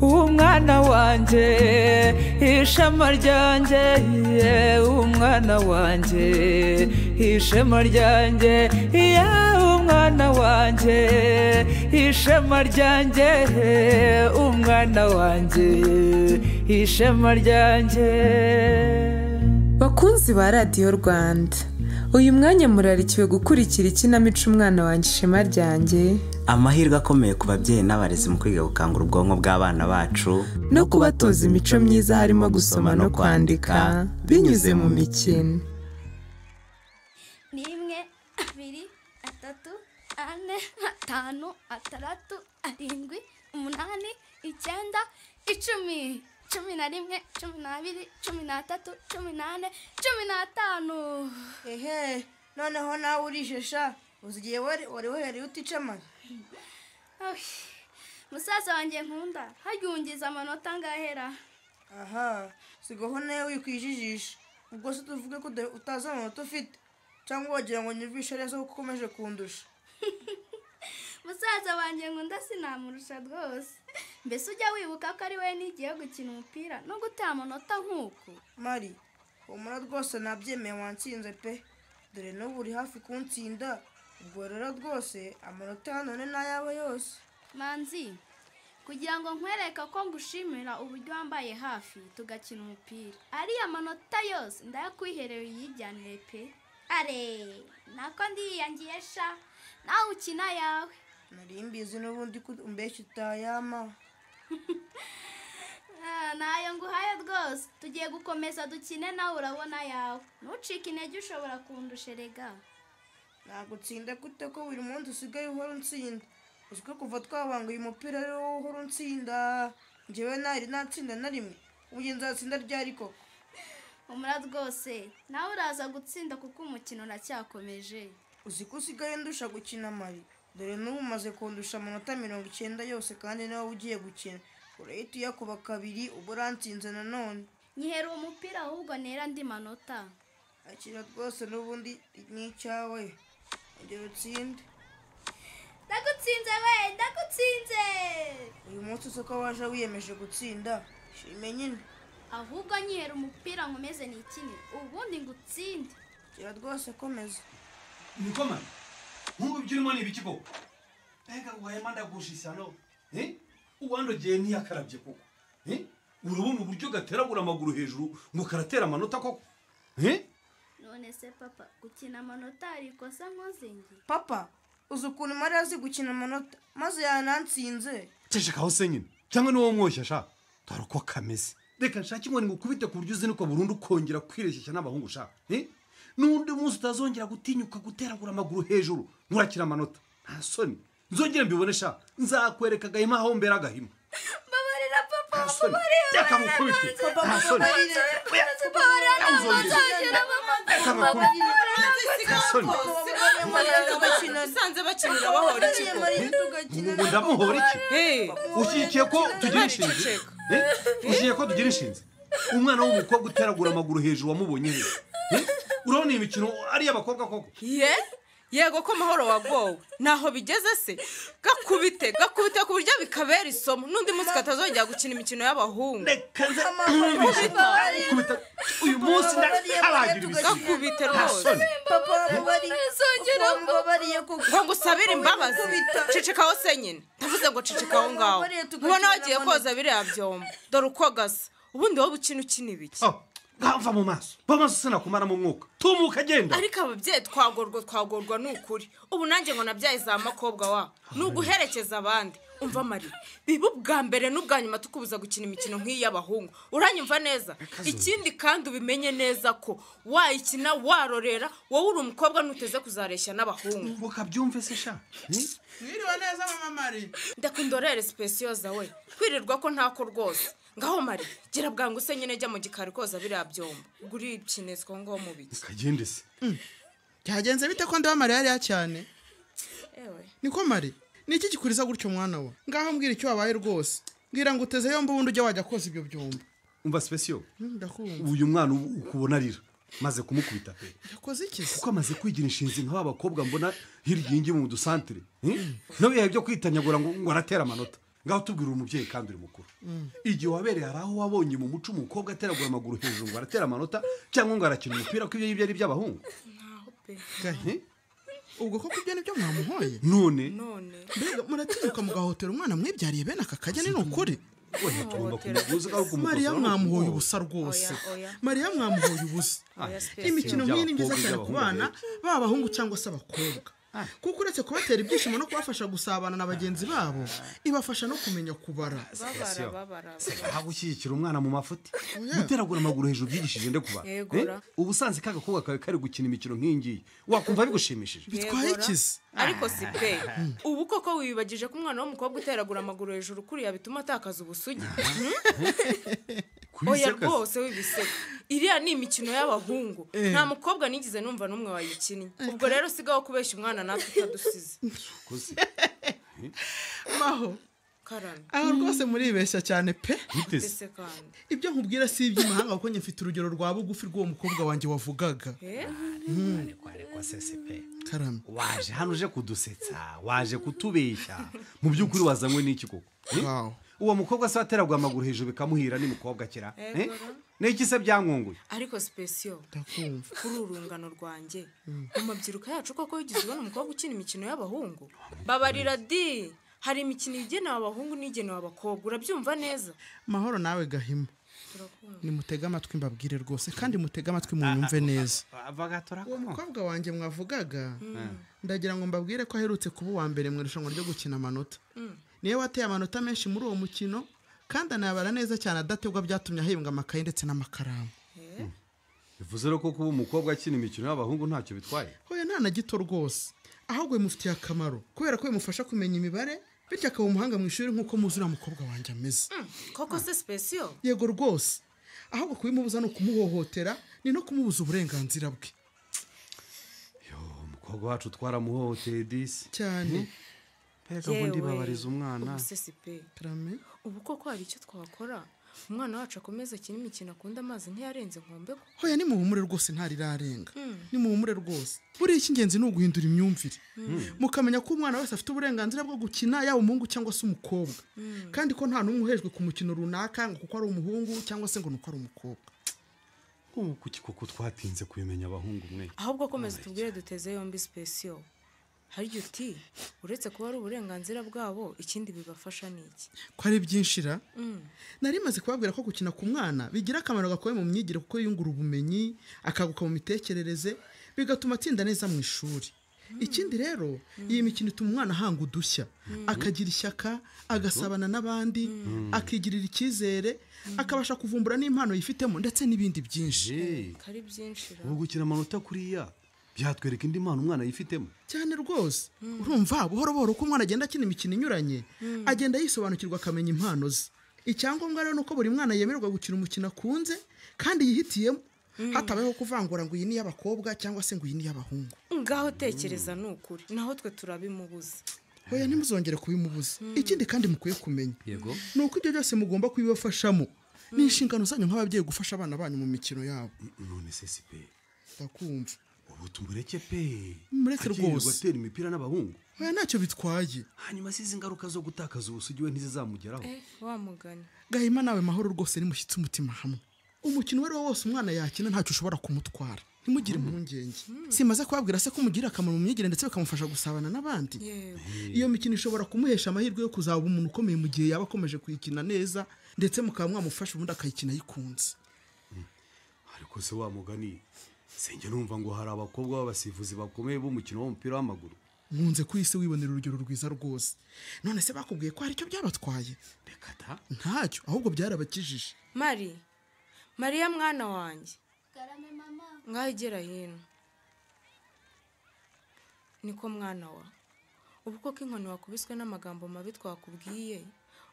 umwana wanjye ishema ryanjye umwana wanjye ishema ryanjye umwana wanjye ishema ryanjye umwana wanjye ishema ryanjye bakunzi ba radiyo rwanda uyu mwanya murarikiwe gukurikira ikinamico umwana wanjye ishema ryanjye amahirwe akomeye ku babyeyi n'abarezi mu kwiga gukangura ubwonko bw'abana bacu no kubatoza imico myiza harimo gusoma no kwandika binyuze mu mikino ni imwe abiri atatu ane atanu atandatu arindwi umunani icyenda icumi cumi na rimwe cumi n'abiri cumi n'atatu cumi n'ane cumi n'atanu ehe noneho nawe urijesha uzigiye wari uhereye utica amara Ay, musaza wanjye nkunda hajya ungiza amanota angahera aha sigaho nawe wikwijijisha ubwo se tuvuge ko uda- utazi amanota ufite cyangwa wagira ngo nyumvishe neza kuko ukomeje kundusha musaza wanjye nkunda sinamurusha rwose mbese ujya wibuka ko ari we nigiye gukina umupira no gutera amanota nk'uko mari humura rwose nabyemeye wansinze pe dore n'ubu uri hafi kuntsinda ubwo rero rwose amanota ya none ni ayawe yose manzi kugira ngo nkwereke ko ngushimira uburyo wambaye hafi tugakina umupira ariya manota yose ndayakwiherewe uyijyanire pe are nako ndiyangiye sha nawe ukina yawe nari mbizi n'ubundi ko umbeshya utayama Ah, ntayo nguhaye rwose tugiye gukomeza dukine nawe urabona yawe ntucike intege ushobora kundusherega ntabwo utsinda gute ko buri munsi usigaye uhora untsinda uzi ko kuva twabanguye umupira ari wowe uhora untsinda njyewe ntari natsinda na rimwe ubu nzatsinda ryari koko umura rwose nawe uraza gutsinda kuko umukino uracyakomeje uzi ko usigaye ndusha gukina mari dore n'ubu umaze kundusha amanota mirongo icyenda yose kandi nawe ugiye gukina urahita uyakuba kabiri uba urantsinze nanone nyihera umupira ahubwo nera andi manota akira rwose n'ubundi ni icyawe ongera utsinde ndagutsinze we ndagutsinze uyu munsi usoko waje wiyemeje gutsinda shime nyine ahubwo nyihera umupira nkomeze nikinire ubundi ngutsinde akira rwose komeza niko mama nkumva ibyo urimo ni ibiki koko mbega wayama ndagusha isano eh? uwandogeye ntiyakarabye koko eh? urabona uburyo gateragura amaguru hejuru ngo karatera amanota koko eh? none se papa gukina amanota hari ikosa nkoze nge papa uzi ukuntu mari azi gukina amanota maze yanansinze cecekaho se nyine cyangwa niwo mwoshya sha dore uko kameze reka nshake inkoni ngo ukubite ku buryo uzinuka burundu ukongera kwireshyeshya n'abahungu sha eh? n'undi munsi utazongera gutinyuka guteragura amaguru hejuru nkurakira amanota nta soni nzongere mbibone sha nzakwereka agahima aho mbera agahima mbabarira papa nta soni reka mukubite nta soni mbabarira ntabwo Uzongera. nzongera mama reka mukubite nta soni usanze bakinira bahora ikigo ubu ndamuhora iki Hey, ushyigikiye ko tugira inshinzi Eh? ushyigikiye ko tugira inshinzi umwana w'umukobwa uteragura amaguru hejuru wamubonye he Eh? urabona iyi mikino ari iy'abakobwa koko ye yego ko amahoro wagowe ntaho bigeze se gakubite gakubite ku buryo bikabera isomo n'undi munsi katazongera gukina imikino y'ababahungu reka nze nkubise kubita uyu munsi ndakaragira ibisigo gakubite nta rwose soni ngo ngusabire imbabazi cicikaho se nyine ndavuze ngo cicikaho ngaho ubona wagiye koza biriya byombo dore uko gasa ubundi wowe ukina ukina ibiki Ah, ngava mu maso bamaze sinakumara mu mwuka tumuka agenda ariko ababyeyi twagorwa twagorwa ni ukuri ubu nanjye ngo nabyaye za makobwa wa ni uguherekeza abandi umva mari biba ubwa mbere n'ubwa nyuma tukubuza gukina imikino nk'iy'abahungu uranyumva neza ikindi kandi ubimenye neza ko wayikina warorera wowe uri umukobwa ntuteze kuzareshya n'abahungu mukabyumve se sha Eh? mwiriwe neza mama mari ndakundorere sipesiyo zawe kwirirwa ko ntako rwose ngaho mari gira bwangu se nyine jya mu gikari koza biriya byombo gurikinezwa ngo mu biki kagende se byagenze bite ko ndeba mari yariya cyane ewe niko mari niki gikuriza gutyo mwana we ngaho mbwira icyo wabaye rwose mbwira ngo uteze yombi ubundi ujya wajya koza ibyo byumba umva sipesiyo Hmm, ndakumva uyu mwana ubu ukubona arira maze kumukubita pe yakoze iki se kuko amaze kwigira inshinzi nk'aba bakobwa mbona hirya iyi ngiyi mu dusantire nawe yaha ibyo kwitanyagura ngo ngo aratera amanota ngaho tubwira umubyeyi kandi uri mukuru igihe wabereye hari aho wabonye mu muco umukobwa ateragura amaguru hejuru ngo aratera amanota cyangwa ngo arakina umupira ko ibyo ngibyo ari iby'abahungu gahe ubwo koko ibyo nibyo mwamuhoye none none mbega muratinyuka mugahotera umwana mwibyariye bene aka kajya ni ukuri wenda tugomba kumuguza ngaho mariya mwamuhoye kumukozaho ubusa rwose Oya, oya. mariya mwamuhoye ubusa Oya, spesiyo. imikino nk'iyi ni myiza Iby'abakobwa, cyane ku bana baba abahungu cyangwa se abakobwa Ah. kuko uretse kubatera ibyishimo no kubafasha gusabana na bagenzi babo ibafasha no kumenya kubara babara babara aha gushyigikira umwana mu mafuti Oya. guteragura amaguru hejuru byigishije nde kuba Yegura. Eh? ubusanzwe ka gakobwa kawe kari gukina imikino nk'iyi ngiyi wakumva bigushimishije bitwaye Yegura. ikizi ariko si pe ubu koko wibagije ko umwana w'umukobwa uteragura amaguru hejuru kuriya bituma atakaza ubusugi oya Kubiseka se? rwose w'ibisego iriya ni imikino y'abahungu nta mukobwa nigeze numva n'umwe wayikinnye ubwo rero sigaho kubeshya umwana natwe utadusize Kuzi, maho karame aha rwose muribeshya cyane pe biteze. mbese kandi ibyo nkubwira si iby'imahanga kuko njye mfite urugero rwa bugufi rw'uwo mukobwa wanjye wavugaga Eh? Arekwa, arekwa, sese pe. karame waje hano uje kudusetsa waje kutubeshya mu by'ukuri wazanywe n'iki koko Eh? Wow. uwo mukobwa se wateragura amaguru hejuru bikamuhira ni mukobwa kera Eh? n'iki se byamwunguye ariko sipesiyo ndakumva kuri urungano rwanjye mu mabyiruka yacu koko wigeze ubona umukobwa ukina imikino y'abahungu babarira di hari imikino igenewe abahungu n'igenewe abakobwa urabyumva neza mahoro nawe gahima nimutege amatwi mbabwire rwose kandi mutege amatwi munyumve neza bagatora uwo mukobwa wanjye mwavugaga ndagira ngo mbabwire ko aherutse kuba uwa mbere mu irushanwa ryo gukina amanota niyo wateye amanota menshi muri uwo mukino kandi anayabara neza cyane adategwa byatumye ahembwa amakaye ndetse n'amakaramu bivuze rero ko kuba umukobwa akina imikino y'abahungu ntacyo bitwaye hoya nta na gito rwose ahubwo bimufitiye akamaro kubera ko bimufasha kumenya imibare bityo akaba umuhanga mu ishuri nk'uko muzi uriya mukobwa wanjye ameze koko se sipesiyo yego rwose ahubwo kubimubuza ni ukumuhohotera ni no kumubuza uburenganzira bwe umukobwa wacu twaramuhohoteye disi cyane mbega ubundi Yewe. babariza umwana ubusesi pe karame ubu koko hari icyo twakora umwana wacu akomeza akina imikino akunda amazi ntiyarenze nkombe ko hoya nimuhumure rwose ntarirarenga nimuhumure rwose buriya icy'ingenzi ni uguhindura imyumvire mukamenya ko umwana wese afite uburenganzira bwo gukina yaba umuhungu cyangwa se umukobwa kandi ko nta n'umwe uhejwe ku mukino runaka ngo kuko ari umuhungu cyangwa se ngo ni uko ari umukobwa ubu kuki koko twatinze kubimenya abahungu mwe ahubwo komeza tubwire duteze yombi sipesiyo hari igihe uti uretse kuba ari uburenganzira bwabo ikindi bibafasha ni iki ko ari byinshi ra nari maze kubabwira ko gukina ku mwana bigira akamaro gakomeye mu myigire kuko yungura ubumenyi akaguka mu mitekerereze bigatuma atsinda neza mu ishuri ikindi rero iyi mikino ituma umwana ahanga udushya akagira ishyaka agasabana n'abandi akigirira icyizere akabasha kuvumbura n'impano yifitemo ndetse n'ibindi byinshi je kari byinshi ra ubu gukina amanota kuriya byatwereka indi mpano umwana yifitemo cyane rwose urumva buhoro buhoro uko umwana agenda akina imikino inyuranye agenda yisobanukirwa akamenya impano ze icyangombwa rero ni uko buri mwana yemererwa gukina umukino akunze kandi yihitiyemo hatabayeho kuvangura ngo iyi ni iy'abakobwa cyangwa se ngo iyi ni iy'abahungu ngaho tekereza ni ukuri naho twe turabimubuza hoya ntimuzongere kubimubuza ikindi kandi mukwiye kumenya yego ni uko ibyo byose mugomba kubibafashamo ni inshingano zanyu nk'ababyeyi gufasha abana banyu mu mikino yabo none se si pe ndakumva ubu tumureke pe Mureke Akirirwa rwose. atera imipira n'abahungu hoya ntacyo bitwaye hanyuma se izi ngaruka zo gutakaza ubusugi we ntizizamugeraho wa mugani gahima nawe mahoro rwose nimushyitse umutima hamwe umukino uwo ari wo wose umwana yakina ntacyo ushobora kumutwara ntimugire impungenge simaze kubabwira se ko umugirira akamaro mu myigire ndetse bikamufasha gusabana n'abandi yewe iyo mikino ishobora kumuhesha amahirwe yo kuzaba umuntu ukomeye mu gihe yaba akomeje kuyikina neza ndetse mukaba mwamufasha ubundi akayikina ayikunze ariko se wamugani senge numva ngo hari abakobwa b'abasifuzi bakomeye b'umukino w'umupira w'amaguru nkunze ku isi wibonera urugero rwiza rwose none se bakubwiye ko hari icyo byabatwaye reka ta ntacyo ahubwo byarabakijije mari mariya mwana wanjye garame mama ngaho igera hino niko mwana wa ubu koko inkoni wakubiswe n'amagambo mabi twakubwiye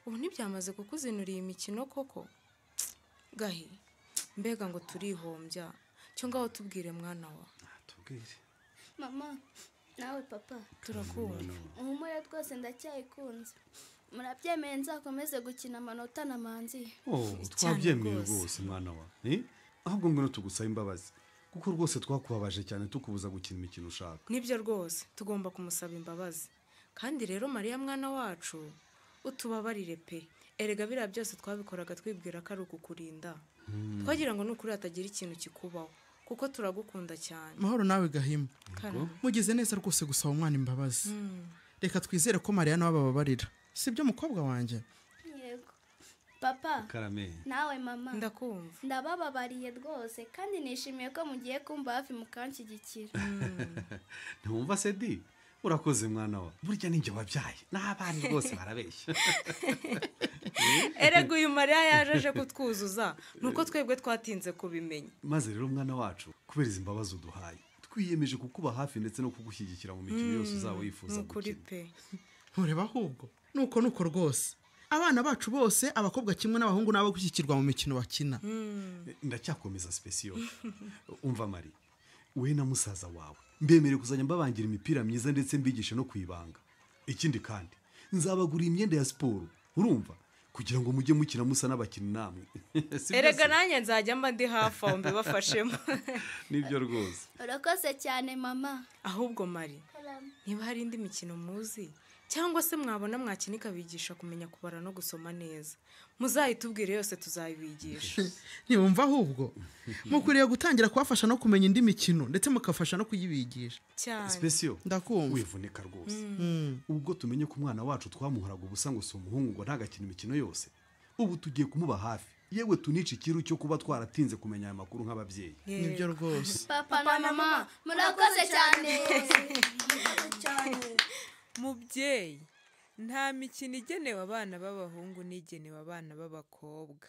ubu ntibyamaze kukuzinura iyi mikino koko gahe mbega ngo turihombya cyo ngaho tubwire mwana wa natubwire mama nawe papa turakumva uhumure twose ndacyayikunze murabyemeye nzakomeze gukina amanota na manzi oh Cyane twabyemeye rwose. rwose mwana wa Eh? ahubwo ngwino tugusaba imbabazi kuko rwose twakubabaje cyane tukubuza gukina imikino ushaka nibyo rwose tugomba kumusaba imbabazi kandi rero mariya mwana wacu utubabarire pe erega biriya byose twabikoraga twibwira ko ari ukukurinda twagira ngo ni ukuri hatagira ikintu kikubaho kuko turagukunda cyane mahoro nawe gahima Karame. mugize neza rwose gusaba umwana imbabazi reka twizere ko mariya nawe abababarira sibyo mukobwa wanjye yego papa karame nawe mama ndakumva ndabababariye rwose kandi nishimiye ko mugiye kumva hafi mukanshyigikira ntiwumva sedi urakoze mwana wa burya ninjye wabyaye n'abana rwose barabeshya erega uyu mariya yaje aje kutwuzuza ni uko twebwe twatinze kubimenya maze rero mwana wacu kubera izi mbabazi uduhaye twiyemeje kukuba hafi ndetse no kugushyigikira mu mikino yose uzaba ni wifuza ukuri gukina pe ntureba ahubwo nuko nuko rwose abana bacu bose abakobwa kimwe n'abahungu nabo gushyikirwa mu mikino bakina ndacyakomeza sipesiyo umva mari we na musaza wawe mbemereye kuzajya mbabangira imipira myiza ndetse mbigishe no kuyibanga ikindi kandi nzabagurira imyenda ya siporo urumva kugira ngo mujye mukina musa n'abakinnyi namwe Si byo erega se? nanjye nzajya mba ndi hafi aho mbibafashemo nibyo rwose urakoze cyane mama ahubwo mari niba hari indi mikino muzi cyangwa se mwabona mwakina ikabigisha kumenya kubara no gusoma neza muzayitubwire yose tuzayibigisha ntibumva ahubwo mukwiriye gutangira kubafasha no kumenya indi mikino ndetse mukafasha no kuyibigisha cyane sipesiyo ndakumva wivunika rwose ubwo tumenye ko umwana wacu twamuhoraga ubusa ngo si umuhungu ngo ntagakina imikino yose ubu tugiye kumuba hafi yewe tunica ikiru cyo kuba twaratinze kumenya aya makuru nk'ababyeyi nibyo rwose papa na mama murakoze cyane mubyeyi nta mikino igenewe abana b'abahungu n'igenewe abana b'abakobwa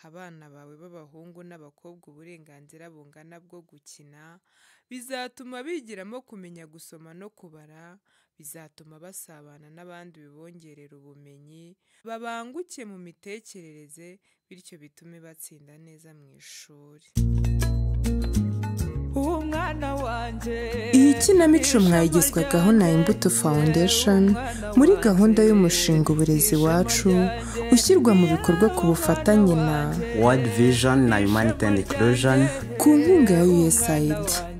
ha abana bawe b'abahungu n'abakobwa uburenganzira bungana bwo gukina bizatuma bigiramo kumenya gusoma no kubara bizatuma basabana n'abandi bibongerera ubumenyi babanguke mu mitekerereze bityo bitume batsinda neza mu ishuri Iyi kinamico mwayigezwagaho na Imbuto Foundation muri gahunda y'umushinga Uburezi Iwacu ushyirwa mu bikorwa ku bufatanye na world vision na humanity and inclusion ku nkunga ya USAID